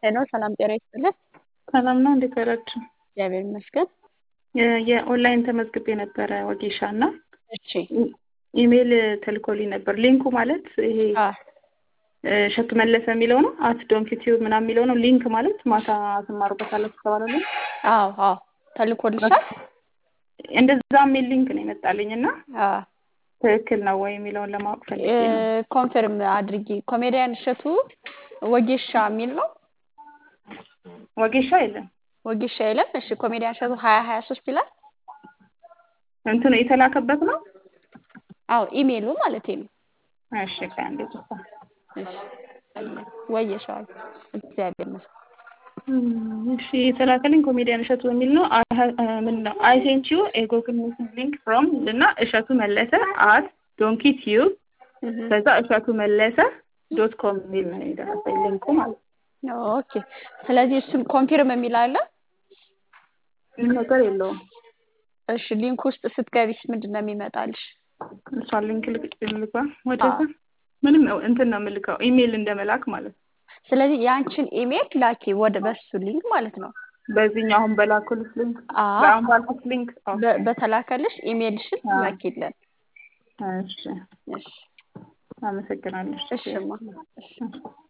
ሄሎ ሰላም ጤና ይስጥልን። ሰላም ነው። እንዴት ዋላችሁ? እግዚአብሔር ይመስገን። የ- የኦንላይን ተመዝግቤ ነበረ ወጌሻ እና እሺ ኢሜይል ተልኮልኝ ነበር። ሊንኩ ማለት ይሄ አ እሸቱ መለሰ የሚለው ነው። አት ዶንት ዩቲዩብ ምናምን የሚለው ነው። ሊንክ ማለት ማታ ትማሩበታላችሁ ተባለ። አዎ አዎ ተልኮልሻል። እንደዛ የሚል ሊንክ ነው የመጣልኝ እና አ ትክክል ነው ወይ የሚለውን ለማወቅ ፈልጌ ነው። ኮንፈርም አድርጊ። ኮሜዲያን እሸቱ ወጌሻ የሚል ነው። ወጌሻ የለም ወጌሻ የለም። እሺ ኮሜዲያን እሸቱ ሀያ ሀያ ሶስት ይላል። እንትኑ የተላከበት ነው። አዎ ኢሜይሉ ማለት ነው። እሺ ቆይ አንዴ ጽፋ እሺ ወየሻል። እግዚአብሔር ይመስገን። እሺ የተላከልኝ ኮሜዲያን እሸቱ የሚል ነው። ምን ነው አይ ሴንት ዩ ኤ ጉግል ሚቲንግ ሊንክ ፍሮም እና እሸቱ መለሰ አት ዶንኪ ቲዩብ ከዛ እሸቱ መለሰ ዶት ኮም የሚል ነው የደረሰኝ ሊንኩ ማለት ነው። ኦኬ ስለዚህ እሱን ኮንፊርም የሚል አለ። ምንም ነገር የለውም። እሺ ሊንክ ውስጥ ስትገቢስ ምንድን ነው የሚመጣልሽ? እሷን ሊንክ ልክ ልግባ ወደዛ ምንም እንትን ነው የምልከው ኢሜይል እንደመላክ ማለት ነው። ስለዚህ የአንቺን ኢሜይል ላኪ ወደ በሱ ሊንክ ማለት ነው። በዚህኛው አሁን በላኩልሽ ሊንክ አዎ በአሁን ባልኩት ሊንክ ኦኬ። በ- በተላከልሽ ኢሜይልሽን አዎ። ላኪልን። እሺ እሺ አመሰግናለሁ። እሽማ እሺ